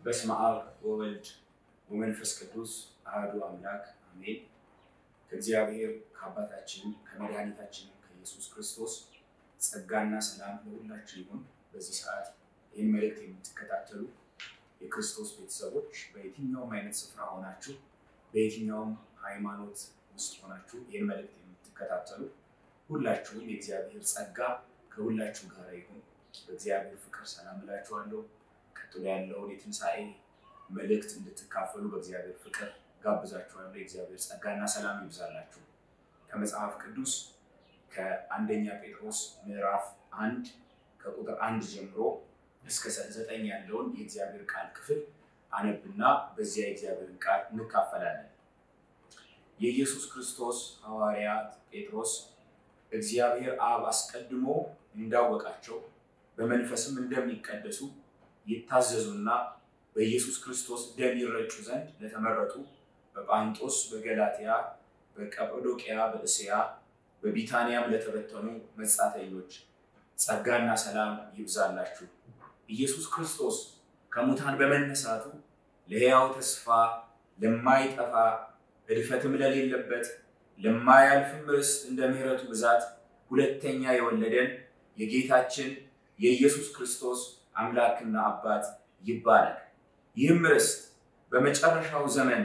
በስመ አብ ወወልድ ወመንፈስ ቅዱስ አህዱ አምላክ አሜን። ከእግዚአብሔር ከአባታችን ከመድኃኒታችን ከኢየሱስ ክርስቶስ ጸጋና ሰላም ለሁላችን ይሁን። በዚህ ሰዓት ይህን መልእክት የምትከታተሉ የክርስቶስ ቤተሰቦች በየትኛውም አይነት ስፍራ ሆናችሁ በየትኛውም ሃይማኖት ውስጥ ሆናችሁ ይህን መልእክት የምትከታተሉ ሁላችሁም የእግዚአብሔር ጸጋ ከሁላችሁ ጋር ይሁን። በእግዚአብሔር ፍቅር ሰላም እላችኋለሁ። ቀጥሎ ያለውን የትንሣኤ መልእክት እንድትካፈሉ በእግዚአብሔር ፍቅር ጋብዛችኋለሁ። የእግዚአብሔር ጸጋና ሰላም ይብዛላችሁ። ከመጽሐፍ ቅዱስ ከአንደኛ ጴጥሮስ ምዕራፍ አንድ ከቁጥር አንድ ጀምሮ እስከ ዘጠኝ ያለውን የእግዚአብሔር ቃል ክፍል አነብና በዚያ የእግዚአብሔርን ቃል እንካፈላለን። የኢየሱስ ክርስቶስ ሐዋርያ ጴጥሮስ እግዚአብሔር አብ አስቀድሞ እንዳወቃቸው በመንፈስም እንደሚቀደሱ ይታዘዙና በኢየሱስ ክርስቶስ ደም ይረጩ ዘንድ ለተመረጡ በጳንጦስ፣ በገላትያ፣ በቀጳዶቅያ፣ በእስያ፣ በቢታንያም ለተበተኑ መጻተኞች ጸጋና ሰላም ይብዛላችሁ። ኢየሱስ ክርስቶስ ከሙታን በመነሳቱ ለሕያው ተስፋ ለማይጠፋ እድፈትም ለሌለበት ለማያልፍም ርስት እንደ ምሕረቱ ብዛት ሁለተኛ የወለደን የጌታችን የኢየሱስ ክርስቶስ አምላክና አባት ይባላል። ይህም ርስት በመጨረሻው ዘመን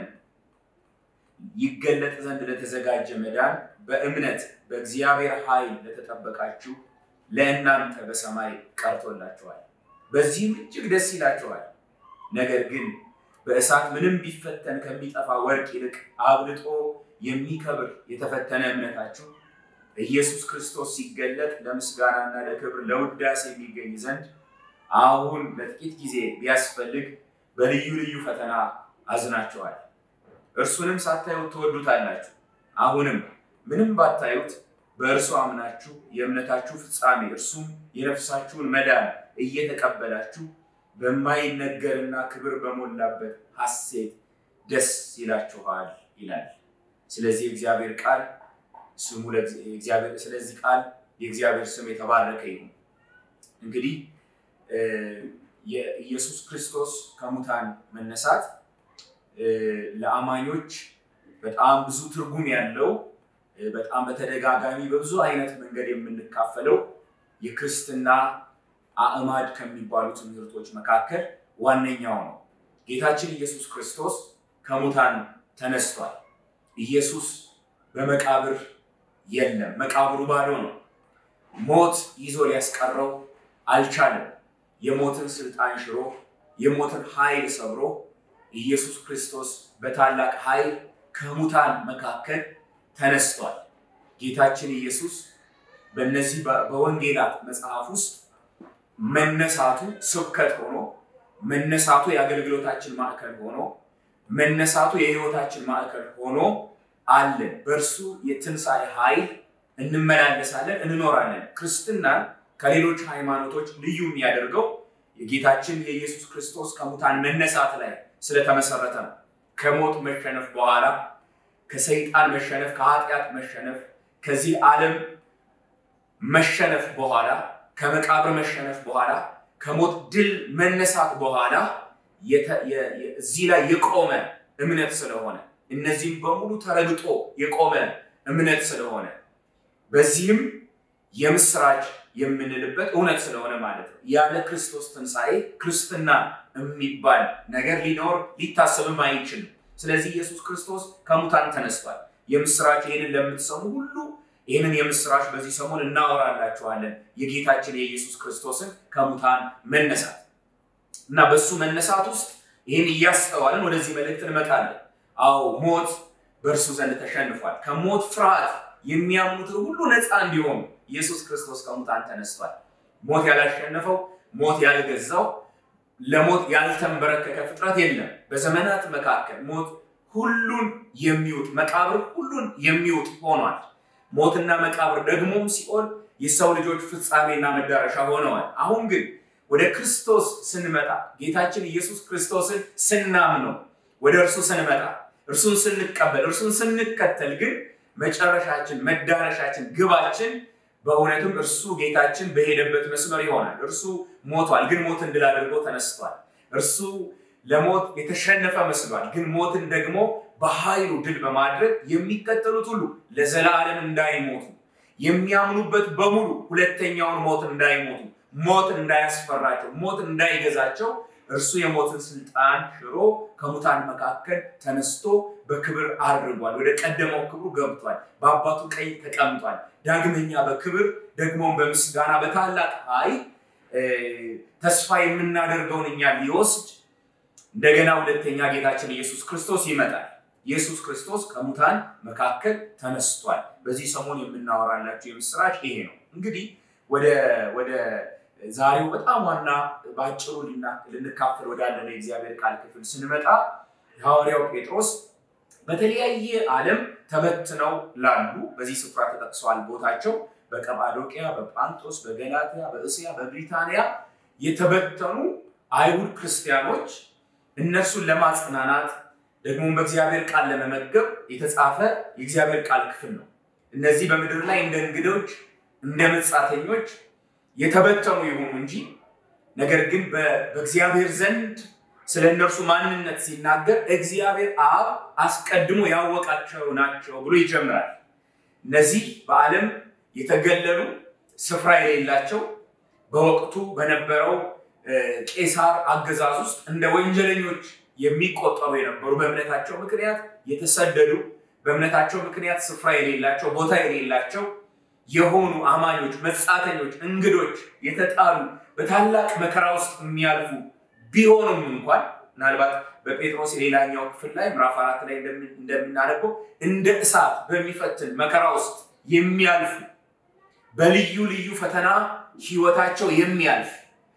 ይገለጥ ዘንድ ለተዘጋጀ መዳን በእምነት በእግዚአብሔር ኃይል ለተጠበቃችሁ ለእናንተ በሰማይ ቀርቶላችኋል። በዚህም እጅግ ደስ ይላችኋል። ነገር ግን በእሳት ምንም ቢፈተን ከሚጠፋ ወርቅ ይልቅ አብልጦ የሚከብር የተፈተነ እምነታችሁ ኢየሱስ ክርስቶስ ሲገለጥ ለምስጋናና ለክብር ለውዳሴ የሚገኝ ዘንድ አሁን ለጥቂት ጊዜ ቢያስፈልግ በልዩ ልዩ ፈተና አዝናችኋል። እርሱንም ሳታዩት ትወዱታላችሁ። አሁንም ምንም ባታዩት በእርሱ አምናችሁ የእምነታችሁ ፍጻሜ እርሱም የነፍሳችሁን መዳን እየተቀበላችሁ በማይነገርና ክብር በሞላበት ሐሴት ደስ ይላችኋል ይላል። ስለዚህ እግዚአብሔር ቃል ስሙ ስለዚህ ቃል የእግዚአብሔር ስም የተባረከ ይሁን። እንግዲህ የኢየሱስ ክርስቶስ ከሙታን መነሳት ለአማኞች በጣም ብዙ ትርጉም ያለው በጣም በተደጋጋሚ በብዙ አይነት መንገድ የምንካፈለው የክርስትና አእማድ ከሚባሉ ትምህርቶች መካከል ዋነኛው ነው። ጌታችን ኢየሱስ ክርስቶስ ከሙታን ተነስቷል። ኢየሱስ በመቃብር የለም። መቃብሩ ባዶ ነው። ሞት ይዞ ሊያስቀረው አልቻለም። የሞትን ስልጣን ሽሮ የሞትን ኃይል ሰብሮ ኢየሱስ ክርስቶስ በታላቅ ኃይል ከሙታን መካከል ተነስቷል። ጌታችን ኢየሱስ በእነዚህ በወንጌላት መጽሐፍ ውስጥ መነሳቱ ስብከት ሆኖ መነሳቱ የአገልግሎታችን ማዕከል ሆኖ መነሳቱ የሕይወታችን ማዕከል ሆኖ አለን። በእርሱ የትንሣኤ ኃይል እንመላለሳለን፣ እንኖራለን። ክርስትናን ከሌሎች ሃይማኖቶች ልዩ የሚያደርገው የጌታችን የኢየሱስ ክርስቶስ ከሙታን መነሳት ላይ ስለተመሰረተ ነው። ከሞት መሸነፍ በኋላ ከሰይጣን መሸነፍ፣ ከኃጢአት መሸነፍ፣ ከዚህ ዓለም መሸነፍ በኋላ ከመቃብር መሸነፍ በኋላ ከሞት ድል መነሳት በኋላ እዚህ ላይ የቆመ እምነት ስለሆነ እነዚህም በሙሉ ተረግጦ የቆመ እምነት ስለሆነ በዚህም የምስራች የምንልበት እውነት ስለሆነ ማለት ነው። ያለ ክርስቶስ ትንሣኤ ክርስትና የሚባል ነገር ሊኖር ሊታሰብም አይችልም። ስለዚህ ኢየሱስ ክርስቶስ ከሙታን ተነስቷል። የምስራች ይህንን ለምትሰሙ ሁሉ ይህንን የምስራች በዚህ ሰሞን እናወራላችኋለን። የጌታችን የኢየሱስ ክርስቶስን ከሙታን መነሳት እና በሱ መነሳት ውስጥ ይህን እያስተዋልን ወደዚህ መልእክት እንመጣለን። አዎ ሞት በእርሱ ዘንድ ተሸንፏል። ከሞት ፍርሃት የሚያምኑትን ሁሉ ነፃ እንዲሆኑ ኢየሱስ ክርስቶስ ከሙታን ተነስቷል። ሞት ያላሸነፈው፣ ሞት ያልገዛው፣ ለሞት ያልተንበረከከ ፍጥረት የለም። በዘመናት መካከል ሞት ሁሉን የሚውጥ መቃብር ሁሉን የሚውጥ ሆኗል። ሞትና መቃብር ደግሞም ሲኦል የሰው ልጆች ፍጻሜና መዳረሻ ሆነዋል። አሁን ግን ወደ ክርስቶስ ስንመጣ ጌታችን ኢየሱስ ክርስቶስን ስናምነው ወደ እርሱ ስንመጣ እርሱን ስንቀበል እርሱን ስንከተል ግን መጨረሻችን፣ መዳረሻችን፣ ግባችን በእውነትም እርሱ ጌታችን በሄደበት መስመር ይሆናል። እርሱ ሞቷል፣ ግን ሞትን ድል አድርጎ ተነስቷል። እርሱ ለሞት የተሸነፈ መስሏል። ግን ሞትን ደግሞ በኃይሉ ድል በማድረግ የሚከተሉት ሁሉ ለዘላለም እንዳይሞቱ የሚያምኑበት በሙሉ ሁለተኛውን ሞት እንዳይሞቱ፣ ሞት እንዳያስፈራቸው፣ ሞት እንዳይገዛቸው እርሱ የሞትን ስልጣን ሽሮ ከሙታን መካከል ተነስቶ በክብር አድርጓል። ወደ ቀደመው ክብሩ ገብቷል። በአባቱ ቀኝ ተቀምጧል። ዳግመኛ በክብር ደግሞም በምስጋና በታላቅ ኃይል ተስፋ የምናደርገውን እኛ ሊወስድ እንደገና ሁለተኛ ጌታችን ኢየሱስ ክርስቶስ ይመጣል። ኢየሱስ ክርስቶስ ከሙታን መካከል ተነስቷል። በዚህ ሰሞን የምናወራላችሁ የምስራች ይሄ ነው። እንግዲህ ወደ ወደ ዛሬው በጣም ዋና በአጭሩ ልንካፈል ወዳለን የእግዚአብሔር ቃል ክፍል ስንመጣ ሐዋርያው ጴጥሮስ በተለያየ ዓለም ተበትነው ላሉ በዚህ ስፍራ ተጠቅሰዋል ቦታቸው በቀጳዶቅያ፣ በጳንጦስ፣ በገላትያ፣ በእስያ፣ በብሪታንያ የተበተኑ አይሁድ ክርስቲያኖች እነርሱን ለማጽናናት ደግሞ በእግዚአብሔር ቃል ለመመገብ የተጻፈ የእግዚአብሔር ቃል ክፍል ነው። እነዚህ በምድር ላይ እንደ እንግዶች እንደ መጻተኞች የተበተኑ ይሁኑ እንጂ ነገር ግን በእግዚአብሔር ዘንድ ስለ እነርሱ ማንነት ሲናገር እግዚአብሔር አብ አስቀድሞ ያወቃቸው ናቸው ብሎ ይጀምራል። እነዚህ በዓለም የተገለሉ ስፍራ የሌላቸው በወቅቱ በነበረው ቄሳር አገዛዝ ውስጥ እንደ ወንጀለኞች የሚቆጠሩ የነበሩ በእምነታቸው ምክንያት የተሰደዱ በእምነታቸው ምክንያት ስፍራ የሌላቸው ቦታ የሌላቸው የሆኑ አማኞች፣ መጻተኞች፣ እንግዶች፣ የተጣሉ በታላቅ መከራ ውስጥ የሚያልፉ ቢሆኑም እንኳን ምናልባት በጴጥሮስ የሌላኛው ክፍል ላይ ምዕራፍ አራት ላይ እንደምናነበው እንደ እሳት በሚፈትን መከራ ውስጥ የሚያልፉ በልዩ ልዩ ፈተና ህይወታቸው የሚያልፍ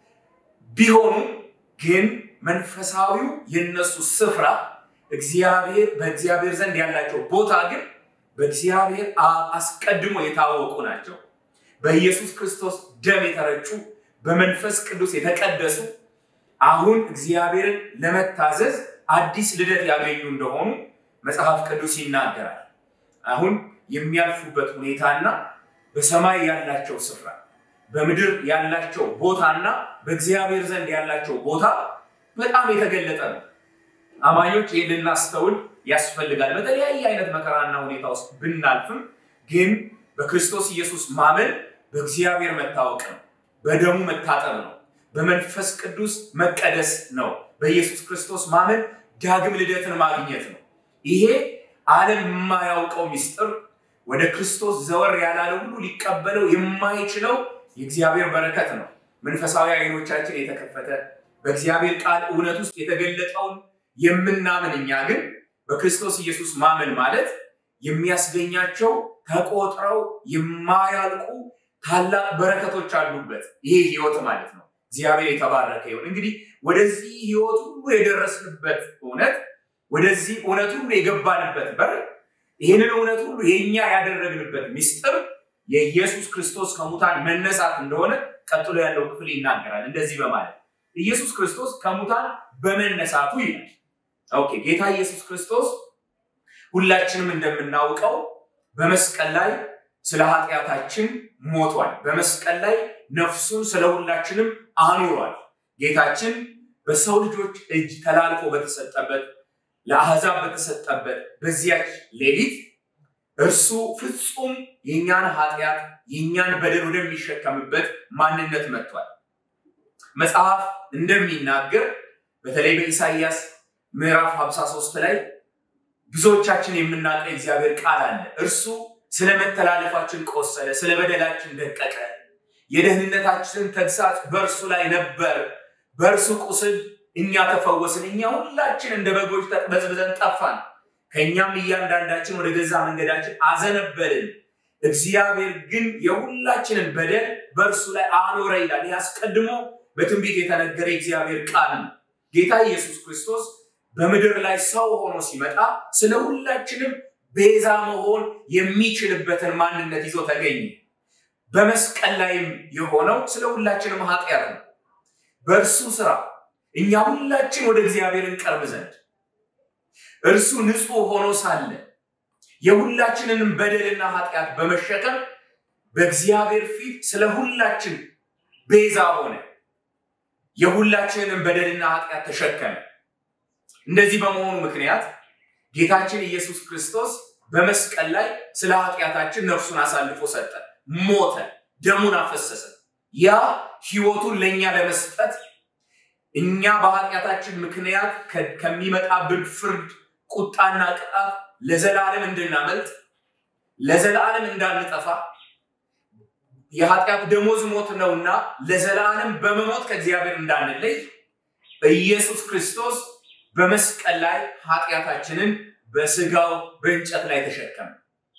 ቢሆኑ ግን መንፈሳዊው የነሱ ስፍራ እግዚአብሔር በእግዚአብሔር ዘንድ ያላቸው ቦታ ግን በእግዚአብሔር አስቀድሞ የታወቁ ናቸው። በኢየሱስ ክርስቶስ ደም የተረጩ በመንፈስ ቅዱስ የተቀደሱ አሁን እግዚአብሔርን ለመታዘዝ አዲስ ልደት ያገኙ እንደሆኑ መጽሐፍ ቅዱስ ይናገራል። አሁን የሚያልፉበት ሁኔታና በሰማይ ያላቸው ስፍራ በምድር ያላቸው ቦታና በእግዚአብሔር ዘንድ ያላቸው ቦታ በጣም የተገለጠ ነው። አማኞች ይህን ልናስተውል ያስፈልጋል። በተለያየ አይነት መከራና ሁኔታ ውስጥ ብናልፍም ግን በክርስቶስ ኢየሱስ ማመን በእግዚአብሔር መታወቅ ነው፣ በደሙ መታጠብ ነው፣ በመንፈስ ቅዱስ መቀደስ ነው። በኢየሱስ ክርስቶስ ማመን ዳግም ልደትን ማግኘት ነው። ይሄ ዓለም የማያውቀው ምስጢር ወደ ክርስቶስ ዘወር ያላለ ሁሉ ሊቀበለው የማይችለው የእግዚአብሔር በረከት ነው። መንፈሳዊ አይኖቻችን የተከፈተ በእግዚአብሔር ቃል እውነት ውስጥ የተገለጠውን የምናምን እኛ ግን በክርስቶስ ኢየሱስ ማመን ማለት የሚያስገኛቸው ተቆጥረው የማያልቁ ታላቅ በረከቶች አሉበት ይሄ ህይወት ማለት ነው። እግዚአብሔር የተባረከ ይሁን። እንግዲህ ወደዚህ ህይወት ሁሉ የደረስንበት እውነት፣ ወደዚህ እውነት ሁሉ የገባንበት በር፣ ይህንን እውነት ሁሉ የእኛ ያደረግንበት ምስጢር የኢየሱስ ክርስቶስ ከሙታን መነሳት እንደሆነ ቀጥሎ ያለው ክፍል ይናገራል። እንደዚህ በማለት ኢየሱስ ክርስቶስ ከሙታን በመነሳቱ ይላል። ኦኬ ጌታ ኢየሱስ ክርስቶስ ሁላችንም እንደምናውቀው በመስቀል ላይ ስለ ኃጢአታችን ሞቷል። በመስቀል ላይ ነፍሱን ስለ ሁላችንም አኑሯል። ጌታችን በሰው ልጆች እጅ ተላልፎ በተሰጠበት ለአሕዛብ በተሰጠበት በዚያች ሌሊት እርሱ ፍጹም የእኛን ኃጢአት የእኛን በደል ወደሚሸከምበት ማንነት መጥቷል። መጽሐፍ እንደሚናገር በተለይ በኢሳይያስ ምዕራፍ 53 ላይ ብዙዎቻችን የምናውቀው የእግዚአብሔር ቃል አለ። እርሱ ስለ መተላለፋችን ቆሰለ፣ ስለ በደላችን ደቀቀ፣ የደህንነታችንን ተግሳጽ በእርሱ ላይ ነበር፣ በእርሱ ቁስል እኛ ተፈወስን። እኛ ሁላችን እንደ በጎች ተቅበዝብዘን ጠፋን፣ ከእኛም እያንዳንዳችን ወደ ገዛ መንገዳችን አዘነበልን። እግዚአብሔር ግን የሁላችንን በደል በእርሱ ላይ አኖረ ይላል። ይህ አስቀድሞ በትንቢት የተነገረ የእግዚአብሔር ቃል ነው። ጌታ ኢየሱስ ክርስቶስ በምድር ላይ ሰው ሆኖ ሲመጣ ስለ ሁላችንም ቤዛ መሆን የሚችልበትን ማንነት ይዞ ተገኘ። በመስቀል ላይም የሆነው ስለ ሁላችንም ኃጢአት ነው። በእርሱ ስራ እኛ ሁላችን ወደ እግዚአብሔር እንቀርብ ዘንድ እርሱ ንጹሕ ሆኖ ሳለ የሁላችንንም በደልና ኃጢአት በመሸከም በእግዚአብሔር ፊት ስለ ሁላችን ቤዛ ሆነ። የሁላችንንም በደልና ኃጢአት ተሸከመ። እንደዚህ በመሆኑ ምክንያት ጌታችን ኢየሱስ ክርስቶስ በመስቀል ላይ ስለ ኃጢአታችን ነፍሱን አሳልፎ ሰጠ፣ ሞተ፣ ደሙን አፈሰሰ። ያ ህይወቱን ለእኛ ለመስጠት እኛ በኃጢአታችን ምክንያት ከሚመጣብን ፍርድ፣ ቁጣና ቅጣት ለዘላለም እንድናመልጥ ለዘላለም እንዳንጠፋ የኃጢአት ደሞዝ ሞት ነውና ለዘላለም በመሞት ከእግዚአብሔር እንዳንለይ ኢየሱስ ክርስቶስ በመስቀል ላይ ኃጢአታችንን በስጋው በእንጨት ላይ ተሸከመ።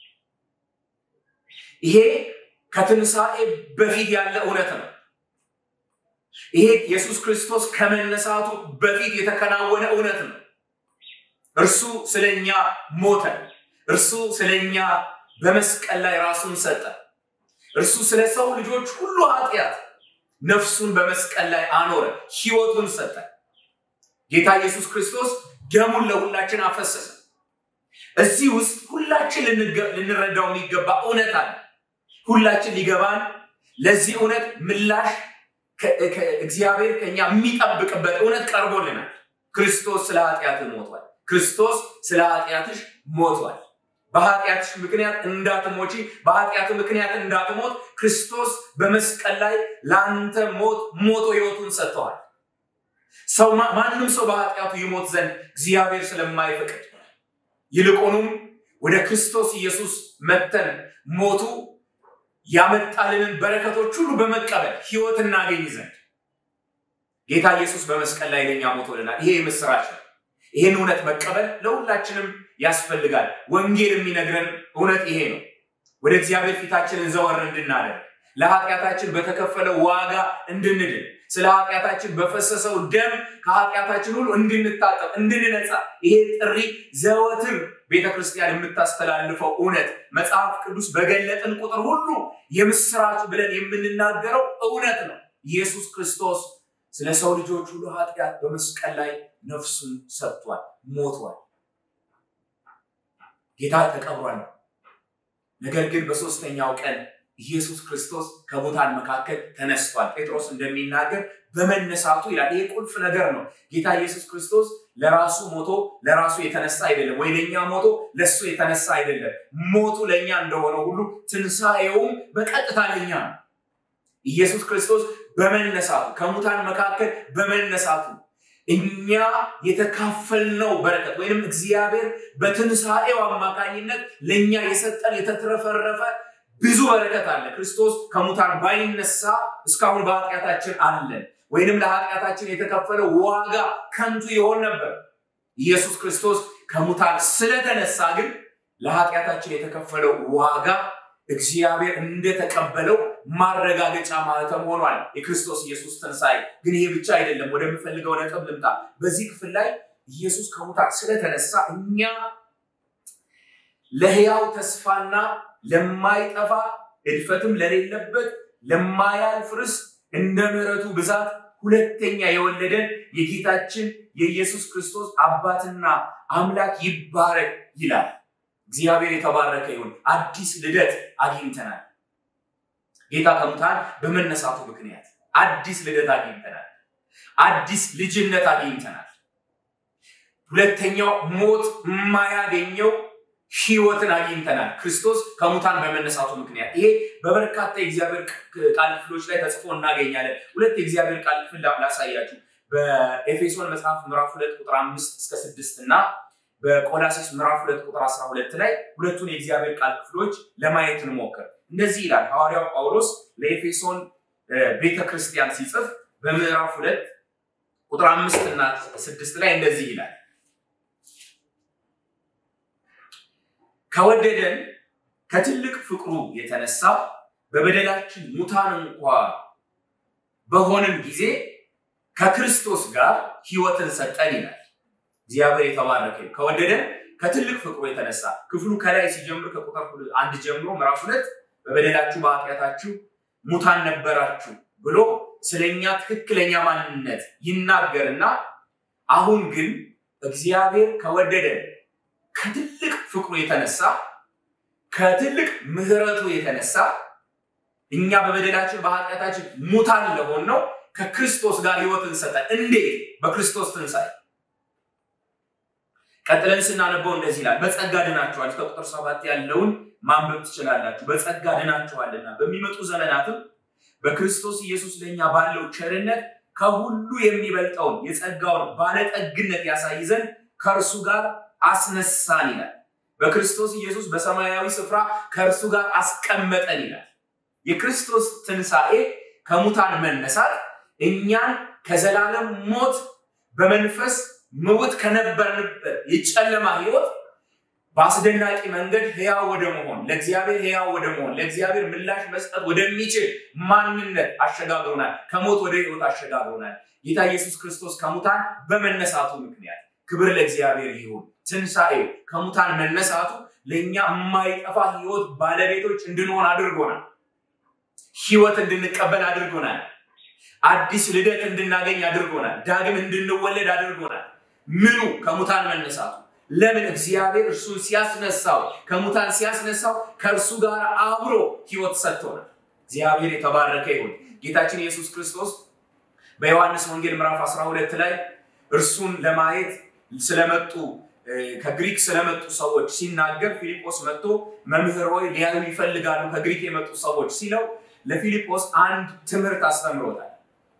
ይሄ ከትንሣኤ በፊት ያለ እውነት ነው። ይሄ ኢየሱስ ክርስቶስ ከመነሳቱ በፊት የተከናወነ እውነት ነው። እርሱ ስለኛ ሞተ። እርሱ ስለኛ በመስቀል ላይ ራሱን ሰጠ። እርሱ ስለ ሰው ልጆች ሁሉ ኃጢአት ነፍሱን በመስቀል ላይ አኖረ፣ ህይወቱን ሰጠ። ጌታ ኢየሱስ ክርስቶስ ደሙን ለሁላችን አፈሰሰ። እዚህ ውስጥ ሁላችን ልንረዳው የሚገባ እውነት አለ። ሁላችን ሊገባን ለዚህ እውነት ምላሽ እግዚአብሔር ከኛ የሚጠብቅበት እውነት ቀርቦልናል። ክርስቶስ ስለ ኃጢአት ሞቷል። ክርስቶስ ስለ ኃጢአትሽ ሞቷል። በኃጢአትሽ ምክንያት እንዳትሞቺ፣ በኃጢአት ምክንያት እንዳትሞት ክርስቶስ በመስቀል ላይ ለአንተ ሞት ሞቶ ህይወቱን ሰጥተዋል። ሰው ማንም ሰው በኃጢአቱ ይሞት ዘንድ እግዚአብሔር ስለማይፈቅድ ይልቁንም ወደ ክርስቶስ ኢየሱስ መተን ሞቱ ያመጣልንን በረከቶች ሁሉ በመቀበል ህይወት እናገኝ ዘንድ ጌታ ኢየሱስ በመስቀል ላይ ለኛ ሞቶልናል። ይሄ የምስራች ነው። ይህን እውነት መቀበል ለሁላችንም ያስፈልጋል። ወንጌል የሚነግረን እውነት ይሄ ነው። ወደ እግዚአብሔር ፊታችንን ዘወር እንድናደርግ ለኃጢአታችን በተከፈለው ዋጋ እንድንድን ስለ ኃጢአታችን በፈሰሰው ደም ከኃጢአታችን ሁሉ እንድንታጠብ እንድንነጻ ይሄ ጥሪ ዘወትር ቤተ ክርስቲያን የምታስተላልፈው እውነት መጽሐፍ ቅዱስ በገለጥን ቁጥር ሁሉ የምስራች ብለን የምንናገረው እውነት ነው። ኢየሱስ ክርስቶስ ስለ ሰው ልጆች ሁሉ ኃጢአት በመስቀል ላይ ነፍሱን ሰጥቷል፣ ሞቷል። ጌታ ተቀብሯል። ነገር ግን በሶስተኛው ቀን ኢየሱስ ክርስቶስ ከሙታን መካከል ተነስቷል። ጴጥሮስ እንደሚናገር በመነሳቱ ይላል። ይሄ ቁልፍ ነገር ነው። ጌታ ኢየሱስ ክርስቶስ ለራሱ ሞቶ ለራሱ የተነሳ አይደለም፣ ወይ ለእኛ ሞቶ ለእሱ የተነሳ አይደለም። ሞቱ ለእኛ እንደሆነ ሁሉ ትንሣኤውም በቀጥታ ለእኛ ነው። ኢየሱስ ክርስቶስ በመነሳቱ ከሙታን መካከል በመነሳቱ እኛ የተካፈልነው በረከት ወይንም እግዚአብሔር በትንሣኤው አማካኝነት ለእኛ የሰጠን የተትረፈረፈ ብዙ በረከት አለ። ክርስቶስ ከሙታን ባይነሳ እስካሁን በኃጢአታችን አለን፣ ወይንም ለኃጢአታችን የተከፈለው ዋጋ ከንቱ ይሆን ነበር። ኢየሱስ ክርስቶስ ከሙታን ስለተነሳ ግን ለኃጢአታችን የተከፈለው ዋጋ እግዚአብሔር እንደተቀበለው ማረጋገጫ ማለትም ሆኗል። የክርስቶስ ኢየሱስ ትንሣኤ ግን ይሄ ብቻ አይደለም። ወደምፈልገው ነጥብ ልምጣ። በዚህ ክፍል ላይ ኢየሱስ ከሙታን ስለተነሳ እኛ ለሕያው ተስፋና ለማይጠፋ እድፈትም ለሌለበት ለማያልፍ ርስት እንደ ምሕረቱ ብዛት ሁለተኛ የወለደን የጌታችን የኢየሱስ ክርስቶስ አባትና አምላክ ይባረክ ይላል። እግዚአብሔር የተባረከ ይሁን። አዲስ ልደት አግኝተናል። ጌታ ከሙታን በመነሳቱ ምክንያት አዲስ ልደት አግኝተናል። አዲስ ልጅነት አግኝተናል። ሁለተኛው ሞት የማያገኘው ህይወትን አግኝተናል። ክርስቶስ ከሙታን በመነሳቱ ምክንያት ይሄ በበርካታ የእግዚአብሔር ቃል ክፍሎች ላይ ተጽፎ እናገኛለን። ሁለት የእግዚአብሔር ቃል ክፍል ላሳያችሁ። በኤፌሶን መጽሐፍ ምዕራፍ ሁለት ቁጥር አምስት እስከ ስድስት እና በቆላሲስ ምዕራፍ ሁለት ቁጥር አስራ ሁለት ላይ ሁለቱን የእግዚአብሔር ቃል ክፍሎች ለማየት እንሞክር። እንደዚህ ይላል ሐዋርያው ጳውሎስ ለኤፌሶን ቤተክርስቲያን ሲጽፍ በምዕራፍ ሁለት ቁጥር አምስት እና ስድስት ላይ እንደዚህ ይላል ከወደደን ከትልቅ ፍቅሩ የተነሳ በበደላችን ሙታን እንኳ በሆንን ጊዜ ከክርስቶስ ጋር ህይወትን ሰጠን ይላል። እግዚአብሔር የተባረከ ከወደደን ከትልቅ ፍቅሩ የተነሳ ክፍሉ ከላይ ሲጀምር ከቁጥር አንድ ጀምሮ ምዕራፍ ሁለት በበደላችሁ በኃጢአታችሁ ሙታን ነበራችሁ ብሎ ስለኛ ትክክለኛ ማንነት ይናገርና አሁን ግን እግዚአብሔር ከወደደን ከትልቅ ፍቅሩ የተነሳ ከትልቅ ምሕረቱ የተነሳ እኛ በበደላችን በኃጢአታችን ሙታን ለሆን ነው ከክርስቶስ ጋር ህይወትን ሰጠን። እንዴት? በክርስቶስ ትንሣኤ ቀጥለን ስናነበው እንደዚህ ይላል፣ በጸጋ ድናችኋል። እስከ ቁጥር ሰባት ያለውን ማንበብ ትችላላችሁ። በጸጋ ድናችኋልና በሚመጡ ዘመናትም በክርስቶስ ኢየሱስ ለእኛ ባለው ቸርነት ከሁሉ የሚበልጠውን የጸጋውን ባለጠግነት ያሳይ ዘንድ ከእርሱ ጋር አስነሳን ይላል። በክርስቶስ ኢየሱስ በሰማያዊ ስፍራ ከእርሱ ጋር አስቀመጠን ይላል። የክርስቶስ ትንሣኤ ከሙታን መነሳት እኛን ከዘላለም ሞት በመንፈስ ምውት ከነበርንበት የጨለማ ህይወት በአስደናቂ መንገድ ህያው ወደ መሆን ለእግዚአብሔር ህያው ወደ መሆን ለእግዚአብሔር ምላሽ መስጠት ወደሚችል ማንነት አሸጋግሮናል። ከሞት ወደ ህይወት አሸጋግሮናል። ጌታ ኢየሱስ ክርስቶስ ከሙታን በመነሳቱ ምክንያት ክብር ለእግዚአብሔር ይሁን። ትንሣኤው ከሙታን መነሳቱ ለእኛ የማይጠፋ ህይወት ባለቤቶች እንድንሆን አድርጎናል። ህይወት እንድንቀበል አድርጎናል። አዲስ ልደት እንድናገኝ አድርጎናል። ዳግም እንድንወለድ አድርጎናል። ምኑ ከሙታን መነሳቱ ለምን እግዚአብሔር እርሱን ሲያስነሳው ከሙታን ሲያስነሳው ከእርሱ ጋር አብሮ ህይወት ሰጥቶናል። እግዚአብሔር የተባረከ ይሁን። ጌታችን ኢየሱስ ክርስቶስ በዮሐንስ ወንጌል ምዕራፍ 12 ላይ እርሱን ለማየት ስለመጡ ከግሪክ ስለመጡ ሰዎች ሲናገር ፊልጶስ መጥቶ መምህር ሆይ ሊያዩ ይፈልጋሉ ከግሪክ የመጡ ሰዎች ሲለው ለፊልጶስ አንድ ትምህርት አስተምሮታል።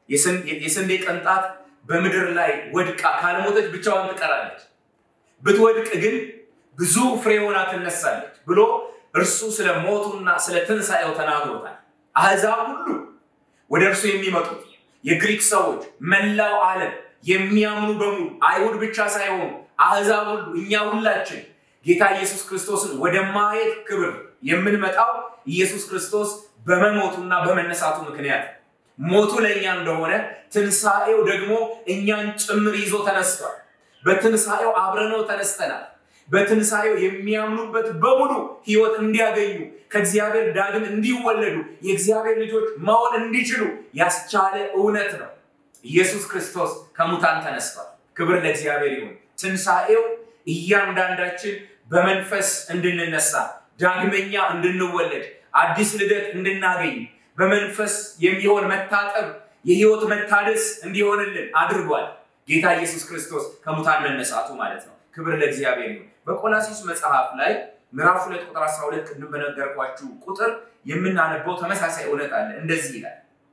የስንዴ ቅንጣት በምድር ላይ ወድቃ ካልሞተች ብቻዋን ትቀራለች ብትወድቅ ግን ብዙ ፍሬ ሆና ትነሳለች ብሎ እርሱ ስለ ሞቱና ስለ ትንሣኤው ተናግሮታል። አሕዛብ ሁሉ ወደ እርሱ የሚመጡት የግሪክ ሰዎች፣ መላው ዓለም የሚያምኑ በሙሉ አይሁድ ብቻ ሳይሆኑ አሕዛብ ሁሉ እኛ ሁላችን ጌታ ኢየሱስ ክርስቶስን ወደ ማየት ክብር የምንመጣው ኢየሱስ ክርስቶስ በመሞቱና በመነሳቱ ምክንያት ሞቱ ለእኛ እንደሆነ ትንሣኤው ደግሞ እኛን ጭምር ይዞ ተነስቷል። በትንሣኤው አብረነው ተነስተናል። በትንሣኤው የሚያምኑበት በሙሉ ሕይወት እንዲያገኙ ከእግዚአብሔር ዳግም እንዲወለዱ የእግዚአብሔር ልጆች መሆን እንዲችሉ ያስቻለ እውነት ነው። ኢየሱስ ክርስቶስ ከሙታን ተነስቷል። ክብር ለእግዚአብሔር ይሁን። ትንሣኤው እያንዳንዳችን በመንፈስ እንድንነሳ ዳግመኛ እንድንወለድ አዲስ ልደት እንድናገኝ በመንፈስ የሚሆን መታጠብ የህይወት መታደስ እንዲሆንልን አድርጓል። ጌታ ኢየሱስ ክርስቶስ ከሙታን መነሳቱ ማለት ነው። ክብር ለእግዚአብሔር ይሁን። በቆላሲስ መጽሐፍ ላይ ምዕራፍ ሁለት ቁጥር 12 ቅድም በነገርኳችሁ ቁጥር የምናነበው ተመሳሳይ እውነት አለ። እንደዚህ ይላል፣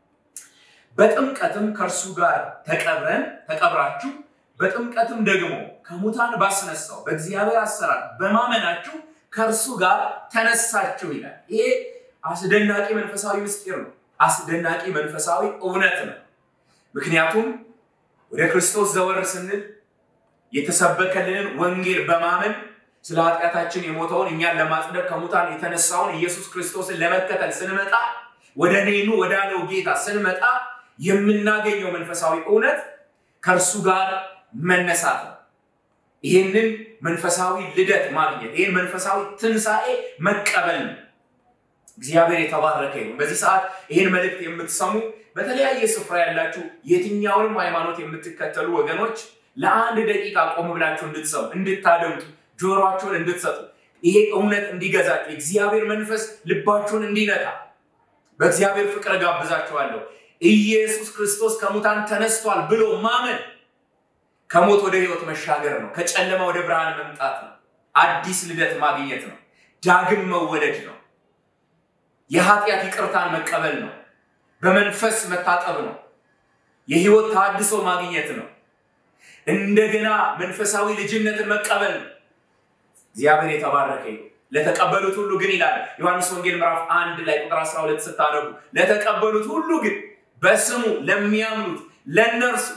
በጥምቀትም ከእርሱ ጋር ተቀብረን ተቀብራችሁ በጥምቀትም ደግሞ ከሙታን ባስነሳው በእግዚአብሔር አሰራር በማመናችሁ ከእርሱ ጋር ተነሳችሁ ይላል። ይሄ አስደናቂ መንፈሳዊ ምስጢር ነው። አስደናቂ መንፈሳዊ እውነት ነው። ምክንያቱም ወደ ክርስቶስ ዘወር ስንል የተሰበከልንን ወንጌል በማመን ስለ ኃጢአታችን የሞተውን እኛን ለማጽደቅ ከሙታን የተነሳውን ኢየሱስ ክርስቶስን ለመከተል ስንመጣ ወደ እኔኑ ወዳለው ጌታ ስንመጣ የምናገኘው መንፈሳዊ እውነት ከእርሱ ጋር መነሳት ነው። ይህንን መንፈሳዊ ልደት ማግኘት ይህን መንፈሳዊ ትንሣኤ መቀበል ነው። እግዚአብሔር የተባረከ ይሁን። በዚህ ሰዓት ይህን መልእክት የምትሰሙ በተለያየ ስፍራ ያላችሁ የትኛውንም ሃይማኖት የምትከተሉ ወገኖች ለአንድ ደቂቃ ቆም ብላችሁ እንድትሰሙ እንድታደምጡ ጆሮአችሁን እንድትሰጡ ይሄ እውነት እንዲገዛችሁ የእግዚአብሔር መንፈስ ልባችሁን እንዲነካ በእግዚአብሔር ፍቅር ጋብዛችኋለሁ። ኢየሱስ ክርስቶስ ከሙታን ተነስቷል ብሎ ማመን ከሞት ወደ ህይወት መሻገር ነው። ከጨለማ ወደ ብርሃን መምጣት ነው። አዲስ ልደት ማግኘት ነው። ዳግም መወለድ ነው። የኃጢአት ይቅርታን መቀበል ነው። በመንፈስ መታጠብ ነው። የህይወት ታድሶ ማግኘት ነው። እንደገና መንፈሳዊ ልጅነትን መቀበል ነው። እግዚአብሔር የተባረከ ይሁን። ለተቀበሉት ሁሉ ግን ይላል ዮሐንስ ወንጌል ምዕራፍ አንድ ላይ ቁጥር 12 ስታነቡ ለተቀበሉት ሁሉ ግን በስሙ ለሚያምኑት ለእነርሱ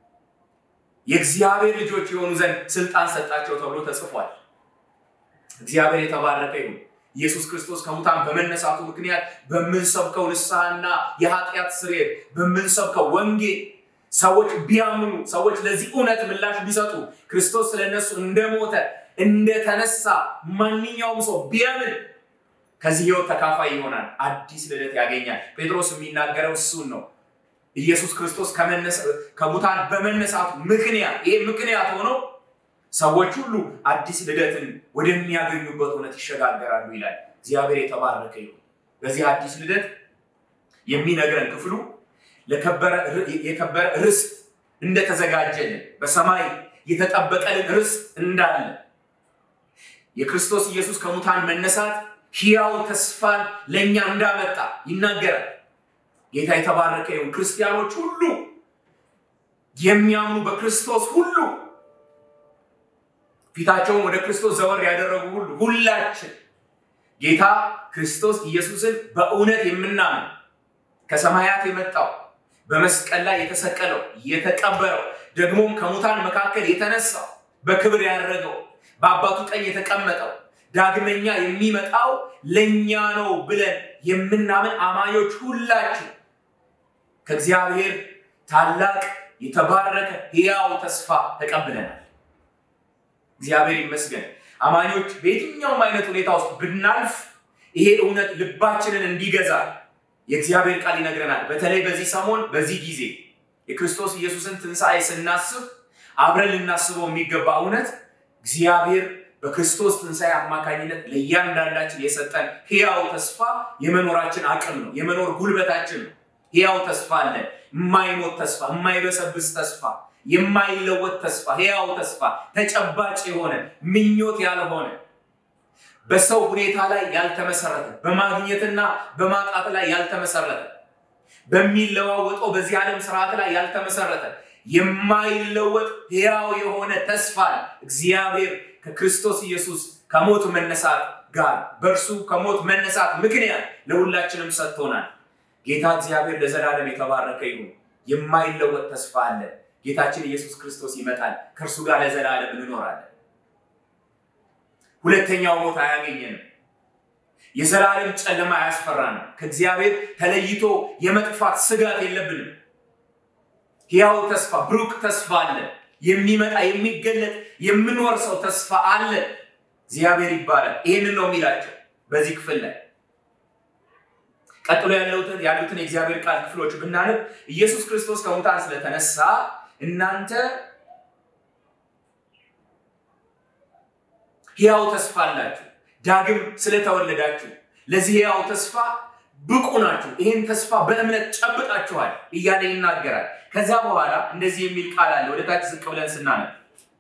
የእግዚአብሔር ልጆች የሆኑ ዘንድ ስልጣን ሰጣቸው ተብሎ ተጽፏል። እግዚአብሔር የተባረከ ይሁን። ኢየሱስ ክርስቶስ ከሙታን በመነሳቱ ምክንያት በምንሰብከው ንስሐና የኃጢአት ስርየት በምንሰብከው ወንጌል ሰዎች ቢያምኑ ሰዎች ለዚህ እውነት ምላሽ ቢሰጡ ክርስቶስ ስለነሱ እንደሞተ እንደተነሳ ማንኛውም ሰው ቢያምን ከዚህ ህይወት ተካፋይ ይሆናል። አዲስ ልደት ያገኛል። ጴጥሮስ የሚናገረው እሱን ነው። ኢየሱስ ክርስቶስ ከሙታን በመነሳቱ ምክንያት ይሄ ምክንያት ሆኖ ሰዎች ሁሉ አዲስ ልደትን ወደሚያገኙበት እውነት ይሸጋገራሉ ይላል። እግዚአብሔር የተባረከ ይሁን። በዚህ አዲስ ልደት የሚነግረን ክፍሉ የከበረ ርስት እንደተዘጋጀልን በሰማይ የተጠበቀልን ርስት እንዳለ የክርስቶስ ኢየሱስ ከሙታን መነሳት ሕያው ተስፋን ለእኛ እንዳመጣ ይናገራል። ጌታ የተባረከ ይሁን። ክርስቲያኖች ሁሉ የሚያምኑ በክርስቶስ ሁሉ ፊታቸውን ወደ ክርስቶስ ዘወር ያደረጉ ሁሉ ሁላችን ጌታ ክርስቶስ ኢየሱስን በእውነት የምናምን ከሰማያት የመጣው በመስቀል ላይ የተሰቀለው የተቀበረው ደግሞም ከሙታን መካከል የተነሳው በክብር ያደረገው በአባቱ ቀኝ የተቀመጠው ዳግመኛ የሚመጣው ለእኛ ነው ብለን የምናምን አማኞች ሁላችን ከእግዚአብሔር ታላቅ የተባረከ ሕያው ተስፋ ተቀብለናል። እግዚአብሔር ይመስገን። አማኞች በየትኛውም አይነት ሁኔታ ውስጥ ብናልፍ ይሄ እውነት ልባችንን እንዲገዛ የእግዚአብሔር ቃል ይነግረናል። በተለይ በዚህ ሰሞን በዚህ ጊዜ የክርስቶስ ኢየሱስን ትንሣኤ ስናስብ አብረን ልናስበው የሚገባ እውነት እግዚአብሔር በክርስቶስ ትንሣኤ አማካኝነት ለእያንዳንዳችን የሰጠን ሕያው ተስፋ የመኖራችን አቅም ነው፣ የመኖር ጉልበታችን ነው። ሕያው ተስፋ አለ። የማይሞት ተስፋ፣ የማይበሰብስ ተስፋ፣ የማይለወጥ ተስፋ፣ ሕያው ተስፋ፣ ተጨባጭ የሆነ ምኞት ያልሆነ በሰው ሁኔታ ላይ ያልተመሰረተ በማግኘትና በማጣት ላይ ያልተመሰረተ በሚለዋወጠው በዚህ ዓለም ስርዓት ላይ ያልተመሰረተ የማይለወጥ ሕያው የሆነ ተስፋ እግዚአብሔር ከክርስቶስ ኢየሱስ ከሞት መነሳት ጋር በእርሱ ከሞት መነሳት ምክንያት ለሁላችንም ሰጥቶናል። ጌታ እግዚአብሔር ለዘላለም የተባረከ ይሁን። የማይለወጥ ተስፋ አለ። ጌታችን ኢየሱስ ክርስቶስ ይመጣል። ከእርሱ ጋር ለዘላለም እንኖራለን። ሁለተኛው ሞት አያገኘንም። የዘላለም ጨለማ አያስፈራንም። ከእግዚአብሔር ተለይቶ የመጥፋት ስጋት የለብንም። ሕያው ተስፋ፣ ብሩክ ተስፋ አለ። የሚመጣ የሚገለጥ የምንወርሰው ተስፋ አለ። እግዚአብሔር ይባላል። ይህንን ነው የሚላቸው በዚህ ክፍል ላይ። ቀጥሎ ያሉትን ያሉትን የእግዚአብሔር ቃል ክፍሎች ብናነብ ኢየሱስ ክርስቶስ ከሙታን ስለተነሳ እናንተ ሕያው ተስፋ አላችሁ። ዳግም ስለተወለዳችሁ ለዚህ ሕያው ተስፋ ብቁ ናችሁ። ይህን ተስፋ በእምነት ጨብጣችኋል እያለ ይናገራል። ከዛ በኋላ እንደዚህ የሚል ቃል አለ። ወደ ታች ዝቅ ብለን ስናነብ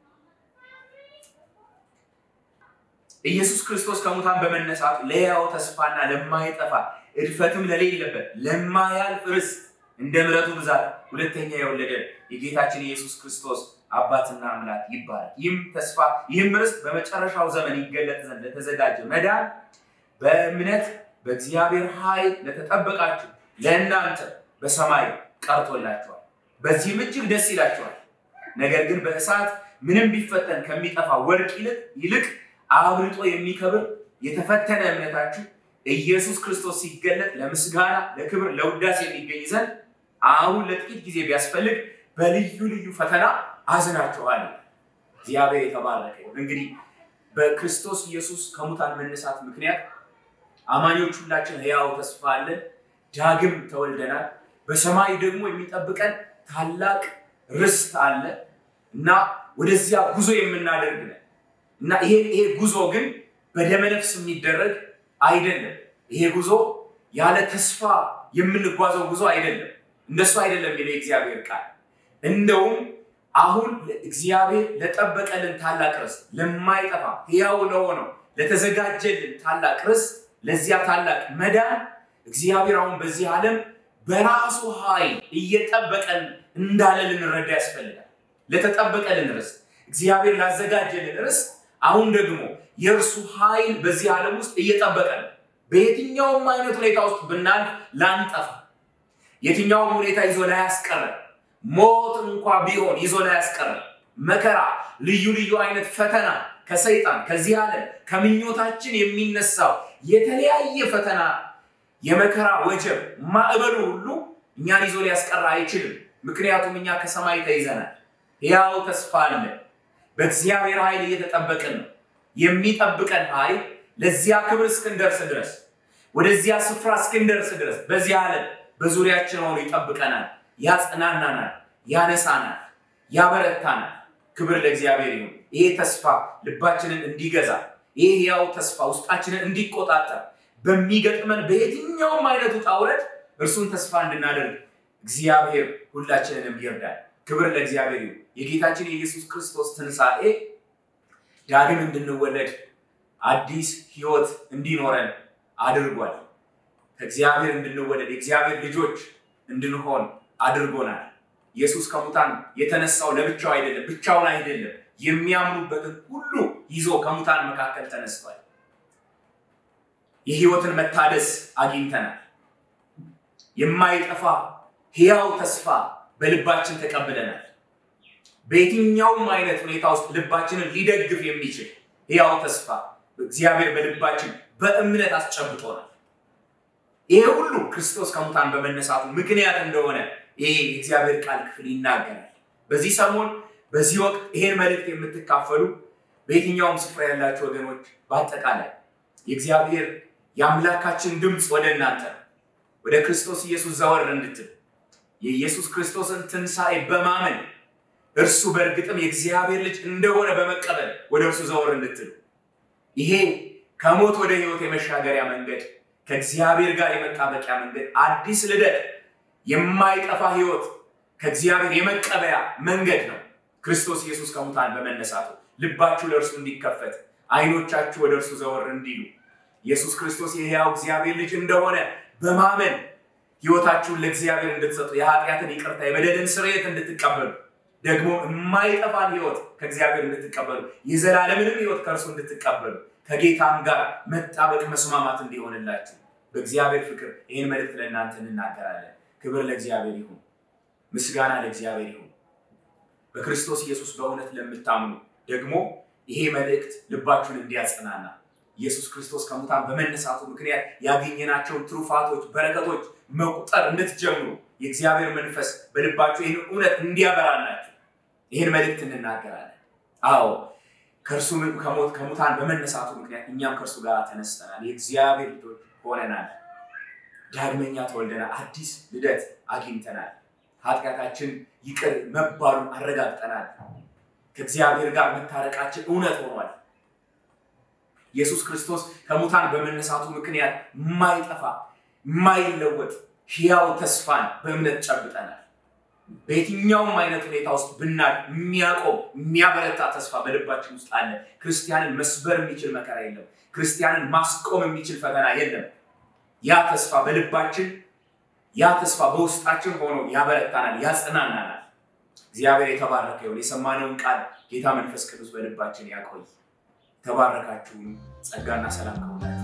ኢየሱስ ክርስቶስ ከሙታን በመነሳቱ ለሕያው ተስፋና ለማይጠፋ እድፈትም ለሌለበት ለማያልፍ ርስት እንደ ምሕረቱ ብዛት ሁለተኛ የወለደ የጌታችን ኢየሱስ ክርስቶስ አባትና አምላክ ይባላል። ይህም ተስፋ ይህም ርስት በመጨረሻው ዘመን ይገለጥ ዘንድ ለተዘጋጀ መዳን በእምነት በእግዚአብሔር ኃይል ለተጠበቃችሁ ለእናንተ በሰማይ ቀርቶላችኋል። በዚህም እጅግ ደስ ይላችኋል። ነገር ግን በእሳት ምንም ቢፈተን ከሚጠፋ ወርቅ ይልቅ ይልቅ አብልጦ የሚከብር የተፈተነ እምነታችሁ ኢየሱስ ክርስቶስ ሲገለጥ ለምስጋና ለክብር፣ ለውዳሴ የሚገኝ ዘንድ አሁን ለጥቂት ጊዜ ቢያስፈልግ በልዩ ልዩ ፈተና አዝናችኋል። እግዚአብሔር የተባረከ ይሁን። እንግዲህ በክርስቶስ ኢየሱስ ከሙታን መነሳት ምክንያት አማኞች ሁላችን ሕያው ተስፋ አለን። ዳግም ተወልደናል። በሰማይ ደግሞ የሚጠብቀን ታላቅ ርስት አለ እና ወደዚያ ጉዞ የምናደርግ ነን እና ይሄ ይሄ ጉዞ ግን በደመነፍስ የሚደረግ አይደለም። ይሄ ጉዞ ያለ ተስፋ የምንጓዘው ጉዞ አይደለም። እንደሱ አይደለም የሚለው የእግዚአብሔር ቃል። እንደውም አሁን እግዚአብሔር ለጠበቀልን ታላቅ ርስት ለማይጠፋ ሕያው ለሆነው ለተዘጋጀልን ታላቅ ርስት ለዚያ ታላቅ መዳን እግዚአብሔር አሁን በዚህ ዓለም በራሱ ኃይል እየጠበቀን እንዳለ ልንረዳ ያስፈልጋል። ለተጠበቀልን ርስት እግዚአብሔር ላዘጋጀልን ርስት አሁን ደግሞ የእርሱ ኃይል በዚህ ዓለም ውስጥ እየጠበቀ ነው። በየትኛውም አይነት ሁኔታ ውስጥ ብናልፍ ላንጠፋ፣ የትኛውም ሁኔታ ይዞ ላያስቀረን፣ ሞት እንኳ ቢሆን ይዞ ላያስቀረን፣ መከራ፣ ልዩ ልዩ አይነት ፈተና ከሰይጣን ከዚህ ዓለም ከምኞታችን የሚነሳው የተለያየ ፈተና የመከራ ወጀብ ማዕበሉ ሁሉ እኛን ይዞ ሊያስቀራ አይችልም። ምክንያቱም እኛ ከሰማይ ተይዘናል። ሕያው ተስፋ አለ። በእግዚአብሔር ኃይል እየተጠበቅን ነው። የሚጠብቀን ኃይል ለዚያ ክብር እስክንደርስ ድረስ ወደዚያ ስፍራ እስክንደርስ ድረስ በዚህ ዓለም በዙሪያችን ሆኖ ይጠብቀናል፣ ያጽናናናል፣ ያነሳናል፣ ያበረታናል። ክብር ለእግዚአብሔር ይሁን። ይሄ ተስፋ ልባችንን እንዲገዛ ይህ ሕያው ተስፋ ውስጣችንን እንዲቆጣጠር በሚገጥመን በየትኛውም አይነት ውጣ ውረድ እርሱን ተስፋ እንድናደርግ እግዚአብሔር ሁላችንንም ይርዳል። ክብር ለእግዚአብሔር ይሁን። የጌታችን የኢየሱስ ክርስቶስ ትንሣኤ ዳግም እንድንወለድ አዲስ ሕይወት እንዲኖረን አድርጓል። ከእግዚአብሔር እንድንወለድ የእግዚአብሔር ልጆች እንድንሆን አድርጎናል። ኢየሱስ ከሙታን የተነሳው ለብቻው አይደለም፣ ብቻውን አይደለም። የሚያምኑበትን ሁሉ ይዞ ከሙታን መካከል ተነስቷል። የሕይወትን መታደስ አግኝተናል። የማይጠፋ ሕያው ተስፋ በልባችን ተቀብለናል። በየትኛውም አይነት ሁኔታ ውስጥ ልባችንን ሊደግፍ የሚችል ሕያው ተስፋ እግዚአብሔር በልባችን በእምነት አስጨብጦናል። ይሄ ሁሉ ክርስቶስ ከሙታን በመነሳቱ ምክንያት እንደሆነ ይሄ የእግዚአብሔር ቃል ክፍል ይናገራል። በዚህ ሰሞን በዚህ ወቅት ይሄን መልእክት የምትካፈሉ በየትኛውም ስፍራ ያላችሁ ወገኖች በአጠቃላይ የእግዚአብሔር የአምላካችን ድምፅ ወደ እናንተ ወደ ክርስቶስ ኢየሱስ ዘወር እንድትል የኢየሱስ ክርስቶስን ትንሣኤ በማመን እርሱ በእርግጥም የእግዚአብሔር ልጅ እንደሆነ በመቀበል ወደ እርሱ ዘወር እንድትሉ ይሄ ከሞት ወደ ሕይወት የመሻገሪያ መንገድ ከእግዚአብሔር ጋር የመጣበቂያ መንገድ አዲስ ልደት የማይጠፋ ሕይወት ከእግዚአብሔር የመቀበያ መንገድ ነው። ክርስቶስ ኢየሱስ ከሙታን በመነሳቱ ልባችሁ ለእርሱ እንዲከፈት አይኖቻችሁ ወደ እርሱ ዘወር እንዲሉ ኢየሱስ ክርስቶስ የሕያው እግዚአብሔር ልጅ እንደሆነ በማመን ሕይወታችሁን ለእግዚአብሔር እንድትሰጡ የኃጢአትን ይቅርታ የበደልን ስርየት እንድትቀበሉ ደግሞ የማይጠፋን ሕይወት ከእግዚአብሔር እንድትቀበሉ የዘላለምንም ሕይወት ከእርሱ እንድትቀበሉ ከጌታም ጋር መጣበቅ መስማማት እንዲሆንላችሁ በእግዚአብሔር ፍቅር ይህን መልእክት ለእናንተ እንናገራለን። ክብር ለእግዚአብሔር ይሁን፣ ምስጋና ለእግዚአብሔር ይሁን። በክርስቶስ ኢየሱስ በእውነት ለምታምኑ ደግሞ ይሄ መልእክት ልባችሁን እንዲያጽናና ኢየሱስ ክርስቶስ ከሙታን በመነሳቱ ምክንያት ያገኘናቸውን ትሩፋቶች፣ በረከቶች መቁጠር እንድትጀምሩ የእግዚአብሔር መንፈስ በልባችሁ ይህን እውነት እንዲያበራላችሁ ይህን መልእክት እንናገራለን። አዎ ከእርሱ ከሞት ከሙታን በመነሳቱ ምክንያት እኛም ከእርሱ ጋር ተነስተናል። የእግዚአብሔር ልጆች ሆነናል። ዳግመኛ ተወልደናል። አዲስ ልደት አግኝተናል። ኃጢአታችን ይቅር መባሉን አረጋግጠናል። ከእግዚአብሔር ጋር መታረቃችን እውነት ሆኗል። ኢየሱስ ክርስቶስ ከሙታን በመነሳቱ ምክንያት የማይጠፋ የማይለወጥ ሕያው ተስፋን በእምነት ጨብጠናል። በየትኛውም አይነት ሁኔታ ውስጥ ብናል የሚያቆም የሚያበረታ ተስፋ በልባችን ውስጥ አለ። ክርስቲያንን መስበር የሚችል መከራ የለም። ክርስቲያንን ማስቆም የሚችል ፈተና የለም። ያ ተስፋ በልባችን ያ ተስፋ በውስጣችን ሆኖ ያበረታናል፣ ያጽናናናል። እግዚአብሔር የተባረከ ይሁን። የሰማነውን ቃል ጌታ መንፈስ ቅዱስ በልባችን ያቆይ። የተባረካችሁን ጸጋና ሰላም ከሁላችሁ